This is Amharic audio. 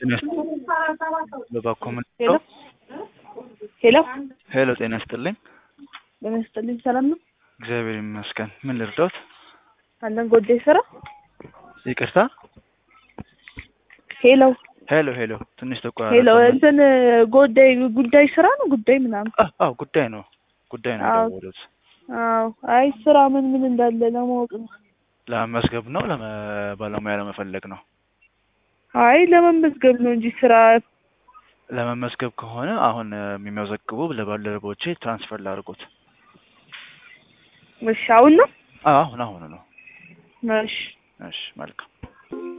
ጤና በባኮ ምን ሄሎ ሄሎ ሄሎ፣ ጤና ይስጥልኝ። ጤና ይስጥልኝ። ሰላም ነው እግዚአብሔር ይመስገን። ምን ልርዳዎት? አለን ጎዴ ስራ ይቅርታ። ሄሎ ሄሎ ሄሎ፣ ትንሽ ተቆራረጠ። ሄሎ እንትን ጉዳይ ጉዳይ ስራ ነው ጉዳይ ምናምን አዎ አዎ፣ ጉዳይ ነው ጉዳይ ነው አዎ። የደወሉት። አዎ አይ ስራ ምን ምን እንዳለ ለማወቅ ነው ለመመዝገብ ነው ለመ ባለሙያ ለመፈለግ ነው? አይ ለመመዝገብ ነው እንጂ ስራ ለመመዝገብ ከሆነ አሁን የሚመዘግቡ ለባልደረቦቼ ትራንስፈር ላድርጎት። እሺ አሁን ነው አዎ አሁን አሁን ነው። እሺ እሺ መልካም